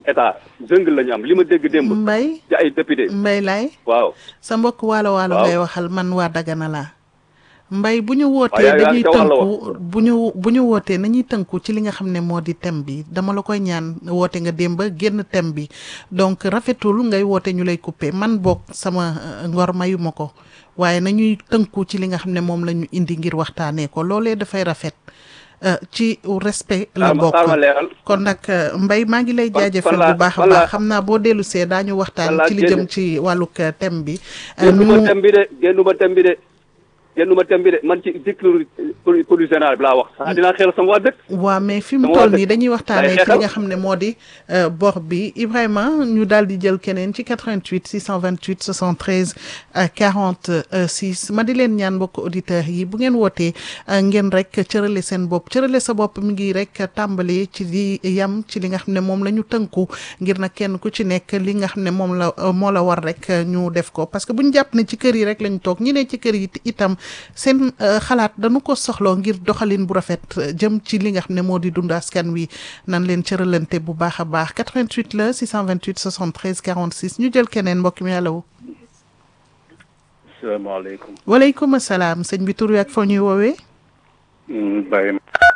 état jungle la ñu am li ma dégg démb. mbay ci ay député. mbay laay waaw. sa mbokk waalo waalo Waaw. ngay waxal man waa Dagana laa mbay bu ñu wootee yaa- yaa dañuy ca wàll wa. tënku bu ñu bu ñu wootee nañuy tënku ci li nga xam ne moo di thème bi dama la koy ñaan woote nga démb génn thème bi donc rafetul ngay woote ñu lay coupé man boog sama euh, ngor mayu ma ko waaye nañuy tënku ci li nga xam ne moom la ñu indi ngir waxtaanee ko loolee dafay rafet euh, ci respect la xaaral ma bokk xaaral ma leeral. kon nag euh, Mbaye maa ngi lay Fan- jaajëfal fan laa- bu baax a fan laa- baax xam naa boo dellu see daañu waxtaan fan laa ci li jëm génne. ci wàllug euh, thème bi. Euh, génnuma nu- thème bi de génnuma thème bi de génnuma thème bi de man ci cycle politique général bi laa wax. sax dinaa xel sama waa dëkk. waa mais fi mu Dama toll war a nii dañuy waxtaanee ci li xeexal. nga xam ne moo di euh, bor bi Ibrahima ñu daal di jël keneen ci 88 628 73 euh, 46 ma di leen ñaan mbokk auditeurs yi bu ngeen wootee euh, ngeen rek cërale seen bopp cërale sa bopp mi ngi rek tàmbali ci di yam ci li nga xam ne moom la ñu tënku ngir nag kenn ku ci nekk li nga xam ne moom la euh, moo la war rek euh, ñu def ko parce que bu ñu jàpp ne ci kër yi rek lañu toog ñi ne ci kër yi itam seen euh, xalaat dañu ko soxloo ngir doxalin bu rafet euh, jëm ci li nga xam ne moo di dund askan wi nan leen cëralante bu baax a baax 88 la 628 73 46 ñu jël keneen mbokk mi allo salaamaaleykum. waaleykum salaam sëñ bi tur wi ak foo ñuy woowee Baye.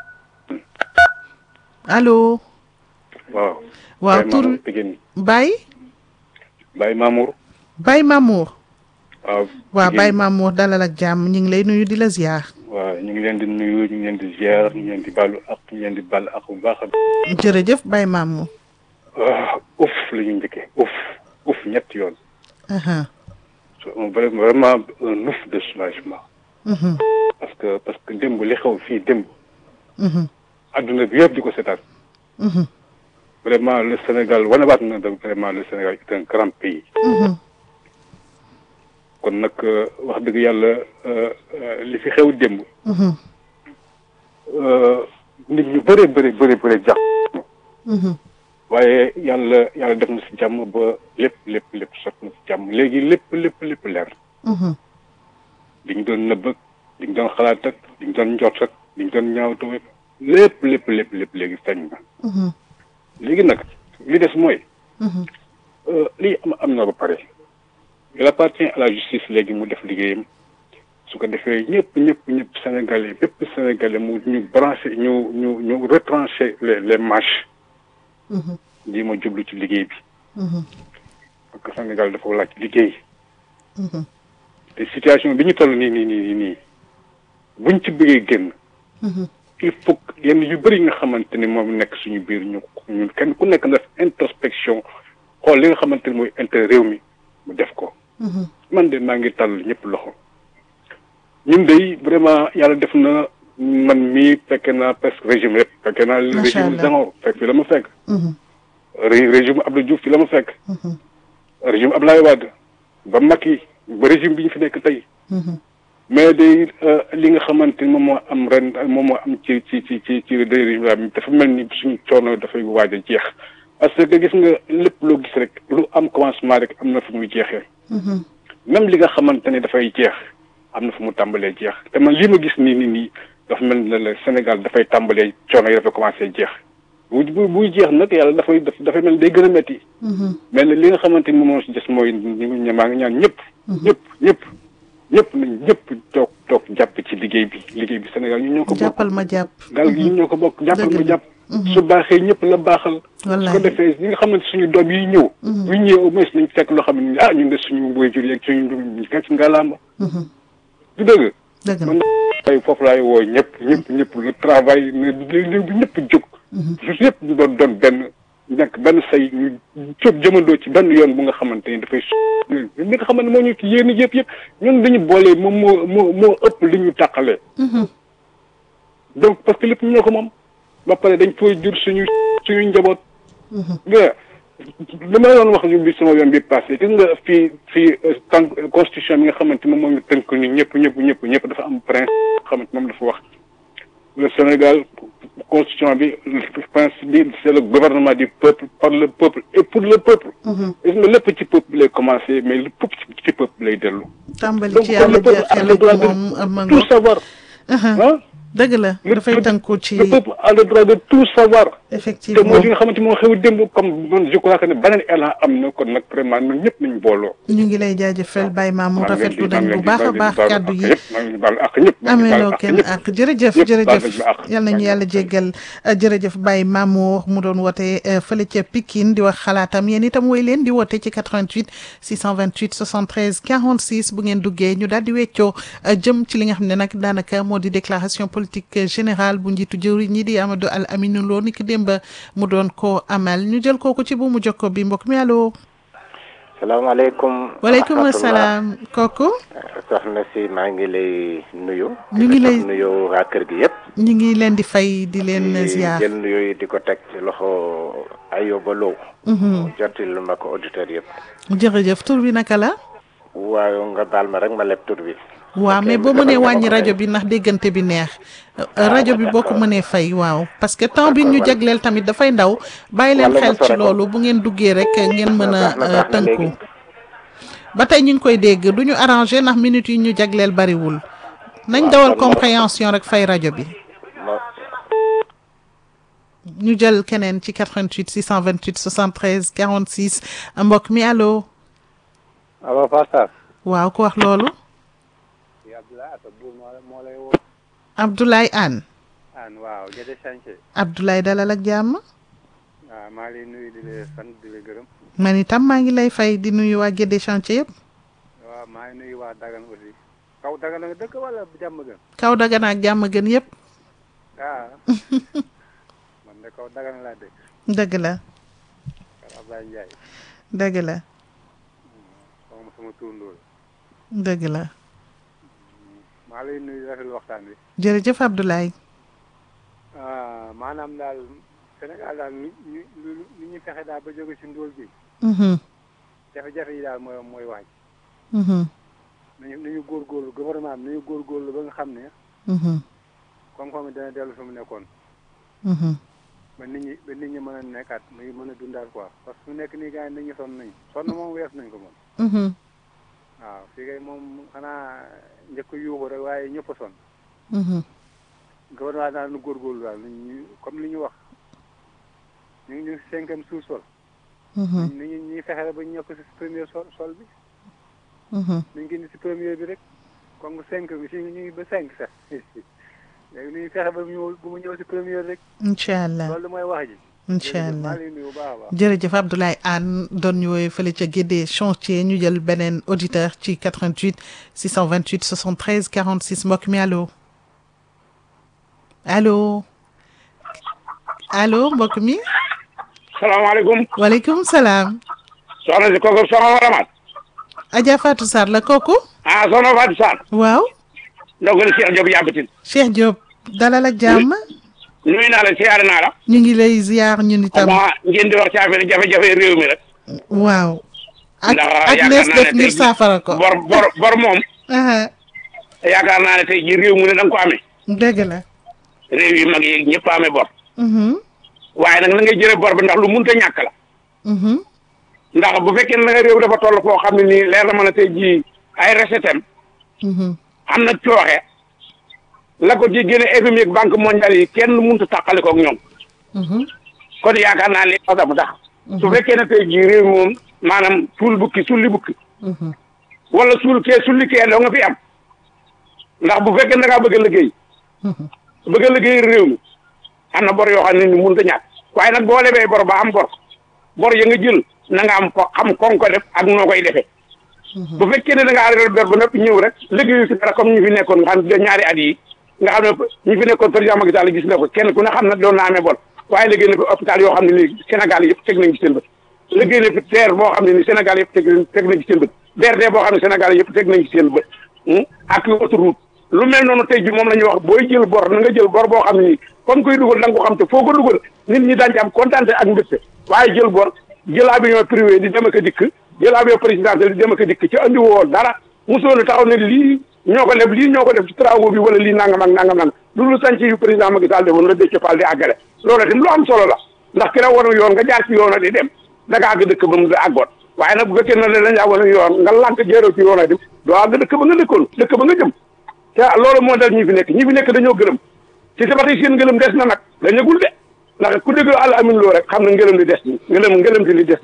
allo waaw. waaw Baye tur Mamour Pikine. Baye Baye Mamour. Baye Mamour waaw. waaw Pikine. Baye Mamour dalal ak jàmm ñu ngi lay nuyu di la ziar waaw ñu ngi leen di nuyu ñu ngi leen di ziar ñu ngi leen di baalu ak ñu ngi leen di baal ak bu baax a. jërëjëf Baye Mamour ah uf la ñu njëkkee uf uf ñetti yoon. aha c'est un vrai- vraiment un ouf de soulagement. mhm parce que parce que démb li xew fii démb. mhm adduna bi yëpp di ko seetaan. mhm vraiment le Sénégal wanewaat na da vraiment le Sénégal est un grand pays. mhm kon nag euh, wax dëgg yàlla euh, euh, li fi xew démb. mhm euh, nit ñu bëree bëri bëri bëri jàpp. mhm waaye yàlla yàlla def na si jàmm ba lépp lépp lépp sot na si jàmm léegi lépp lépp lépp leer mhm li ñu doon nëbb ak li ñu doon xalaat ak li ñu doon njort ak li ñu doon ñaawtu ak lépp lépp lépp lépp léegi feeñ na mhm léegi nag li des mooy mhm euh, lii am am na ba pare il appartient à la justice léegi mu def liggéeyam su ko defee ñëpp ñëpp ñëpp sénégalais bépp sénégalais mu ñu branché ñu ñu ñu retranché les les marches mhm lii ma jublu ci liggéey bi mhm parce que Sénégal dafa laaj liggéey mhm te situation bi ñu toll nii nii nii nii buñ ci bëggee génn mhm il faut que yenn yu bëri yi nga xamante ni moom nekk suñu biir ñu ñu kenn ku nekk na def introspection xool li nga xamante ni mooy intérêt réew mi mu def ko mhm man de maa ngi tàll ñëpp loxo ñun de vraiment yàlla def na man mii fekke naa presque régime yëpp fekke naa Macha régime Allah. Senghor fekk fi la ma fekk mhm ré- régime Abdou Diouf fi la ma fekk mhm régime Abdoulaye Wade ba Macky ba régime bi ñu fi nekk tey mhm mais day li nga xamante ni moom moo am ren moom moo am ci ci ci ci ci régime bi dafa mel ni suñu coono dafay waaj a jeex parce que gis nga lépp loo gis rek lu am commencement rek am na fu muy jeexee mhm même li nga xamante ne dafay jeex am na fu mu tàmbalee jeex te man lii ma gis nii nii nii dafa mel ni le Sénégal dafay tàmbalee coono yi dafay commencé jeex bu bu buy jeex nag yàlla dafay daf dafay mel ni day gën a métti mhm mais li nga xamante ni moom moo si des mooy ñu ngi maa ngi ñaan ñëpp. ñëpp ñëpp ñëpp nañ ñëpp toog toog jàpp ci liggéey bi liggéey bi Sénégal ñu ñoo ko bokk. jàppal ma jàpp gaal gi ñu ñoo ko bokk jàppal Dëgg ma la. jàpp. su baaxee ñëpp la baaxal. su Wallaay. ko defee ñi nga xamante suñu doom yi ñëw. bu ñu ñëwee au moins nañ fekk loo xam ne ah ñun de suñu waajur yeeg suñu ñu fekk ngalaama. mhm du dëgg. dëgg la man ay foofu laay woo ñëpp ñëpp ñëpp le travail ne léegi bi ñëpp jóg. su ñëpp ñu doon doon benn nekk benn say ñu jóg jëmandoo ci benn yoon bu nga xamante ni dafay li nga xamante moo ñu ci yéen yëpp yëpp ñun dañu boole moom moo moo moo ëpp li ñu tàqalee. mhm donc parce que lépp ñoo ko moom ba pare dañ fooy jur suñu suñu njaboot. mhm nga li ma doon wax ñu bi sama yoon bi passé gis nga fii fii tant constitution bi nga xamante moom moo ñu tënk ni ñëpp ñëpp ñëpp ñëpp dafa am principe nga xamante moom dafa wax le Sénégal constitution bi le principe bi c'est le gouvernement du peuple par le peuple et pour le peuple mhm gis nga lépp ci peuple bi lay commencé mais lépp ci ci peuple lay dellu tàmbali donc ci kon yàlla le peuple a jeexee le la droit ci moom de ma tout ngo savoir aha ah dëgg la dafay tënku ci le peuple a le droit de tout savoir te effectivement mooy li nga xamante moo xew démb comme man je crois que ne beneen élan am na kon nag vraiment ñun ñëpp nañu booloo ñu ngi lay jaajëfal Baye Mamour maa ngi leen di- rafetlu maa nañ ngi bu leen di- baax a maa baax ngi leen di kàddu baal yi ak ñëpp, maa ngi leen di baal ak ñëpp maa ngi leen di ameeloo baal ak kenn ñëpp. ak jërëjëf ñëpp baal jërëjëf nañ ma àq. yal nañu yàlla jéggal euh, jërëjëf Baye Mamour mu doon woote euh, fële ca Pikine di wax xalaatam yéen itam woy leen di woote ci 88 628 73 46 bu ngeen duggee ñu daal di weccoo euh, jëm ci li nga xam ne nag daanaka moo di déclaration politique générale bu njiitu jëwriñ ñi di Amadou Al Aminou Lo ni ki démb mu doon ko amal ñu jël kooku ci bu mu jokko bi mbokk mi allo salaamaaleykum. waaleykum rahmatullah. salaam kooku soxna si maa ngi lay nuyu. Ñu ngi lay- di nuyu waa kër gi yëpp. ñu ngi leen di fay di leen di ziar jël nuyu yi di ko teg ci loxo Ayoba Lo. Mhm. jotil ma ko auditeurs yëpp. jërëjëf tur bi naka la waaye nga baal ma rek ma leb tur bi. waaw Ok, mais boo defal mënee nga ma wàññi ko rajo tey. bi ndax déggante bi neex Euh, rajo bi boo ko mënee fay waaw parce que temps bi ñu D'accord, jagleel tamit dafay ndaw bàyyi leen Wala nga xel ci sore ko. loolu bu ngeen duggee rek ngeen mën a baax na, euh, baax na tënku léegi. ba tey ñu ngi koy dégg du ñu arrangé ndax minutes yi ñu jagleel bariwul nañ Waaw, dawal kon- compréhension rek fay rajo bi ma ñu jël keneen ci 88 628 73 46 mbokk mi allo allo Fatou waaw ku wax loolu Sarr Abdoulaye Atta Bour moo moo lay woo Abdoulaye Anne an waaw Gédé Chantier Abdoulaye dalal ak jàmm waaw maa ngi lay nuyu di la sant di la gërëm man itam maa ngi lay fay di nuyu waa Guédé chantier yëpp waaw maa ngi nuyu waa Dagana aussi kaw Dagana nga dëkk wala jàmm gën kaw Dagana ak jàmm gën yëpp ah man de kaw Dagana laa dëkk dëgg la kër Abdoulaye Ndiaye dëgg la sama sama turndoo la dëgg la maa lay nuyu di rafetlu waxtaan bi jërëjëf Abdoulaye ah maanaam daal Sénégal daal lu ñu lu lu ñu fexe daal ba jóge ci ndóol bi mhm jafe-jafe yi daal mooy mooy waaj mhm nañu nañu góorgóorlu gouvernement bi nañu góorgóorlu ba nga xam ne mhm koom-koom bi dana dellu fi mu nekkoon mhm ba nit ñi ba nit ñi mën a nekkaat muy mën a dundaat quoi parce que fu nekk nii gars yi nit ñi sonn nañu sonn moom wees nañ ko moom mhm waaw fii kay moom xanaa njëkk a yuuxu rek waaye ñëpp a sonn mhm gouvernement daal nu góorgóorlu daal ñu comme li ñu wax ñu ngi ñu ngi si cinquième sous-sol mhm ni ñu ñuy fexe ba ñu ñëw ko si premier sol sol bi mhm nañ ko indi si premier bi rek comme cinq bi si ñu ngi ba cinq sax léegi nu ñuy fexe ba mu ñëw bu mu ñëw si premier rek incha allah loolu mooy wax ji incha jërëjëf, allah maa ngi lay nuyu bu baax a baax jërëjëf Abdoulaye Anne doon ñu woowee fële ca Guédé chantier ñu jël beneen auditeur ci 88 628 73 46 mbokk mi allo allo allo mbokk mi salaamaaleykum waaleykum salaam soxna si kooku soxna Waramat Adja Fatou Sarr la kooku ah soxna Fatou Sarr waaw ndogali Cheikh Diop yàbbatin Cheikh Diop dalal ak jàmm nuyu naa la siyaare naa la ñu ngi lay ziar ñun itam xanaa ngeen di wax ci affaire jafe-jafe réew mi rek waaw ak ndax ak yaakaar lees naa def ne ngir tey saafara ko bor bor bor moom aha yaakaar naa ne tey ji réew mu ne da nga ko amee dëgg la réew yi mag yi ñëpp amee bor mhm waaye nag na ngay jëlee bor bi ndax lu munta ñàkk la mhm ndax bu fekkee ne réew dafa toll foo xam ne nii leer na mën a tey jii ay recette am mhm am na cooxe la ko ci génne FMI ak banque mondiale yi kenn mënut a tàqale ko ak ñoom mhm kon yaakaar naa ne sax mu tax su fekkee ne tey jii réew mi moom maanaam suul bukki sulli bukki mhm wala suul kee sulli kee doo nga fi am ndax bu fekkee ne da ngaa bëgg a liggéey mhm bëgg a liggéey réew mi am na bor yoo xam ne ni mënut a ñàkk waaye nag boo lebee bor ba am bor bor ya nga jël na nga am ko xam kon ko def ak noo koy defee bu fekkee ne da ngaa réer bor ba noppi ñëw rek liggéeyu si dara comme ñu fi nekkoon nga xam ne ñaari at yi nga xam ne ñu fi nekkoon président Macky Sall gis na ko kenn ku ne xam ne doon na amee bor waaye liggéey na fi hôpital yoo xam ne nii Sénégal yëpp teg nañ ci seen bët liggéey na fi terre boo xam ne ni Sénégal yëpp teg teg nañ ci seen bët BRT boo xam ne Sénégal yëpp teg nañ ci seen bët ak autoroute lu mel noonu tey ji moom la ñuy wax booy jël bor na nga jël bor boo xam ne nii kon koy dugal da nga ko xam te foo ko dugal nit ñi daañu ci am kontaan ak mbégte waaye jël bor jël avion privé di dem ak a dikk jël avion présidentiel di dem ak a dikk ci andi woo dara mosoon a taxaw ne lii ñoo ko leb lii ñoo ko def ci travaux bi wala lii nangam ak nangam nangam loolu sànc yu président Macky Sall defoon la Déthié Fall di àggale loolu itam lu am solo la ndax ki la war yoon nga jaar ci yoon a di dem da nga àgg dëkk ba mu àggoon waaye nag bu fekkee ne dañ laa war yoon nga lànk jéeroo ci yoon a dem doo àgg dëkk ba nga dëkkoon dëkk ba nga jëm te loolu moo dal ñi fi nekk ñi fi nekk dañoo gërëm ci sa ba tey seen ngërëm des na nag dañagul de ndax ku déglu àll amin loo rek xam na ngërëm li des ni ngërëm ngërëm li des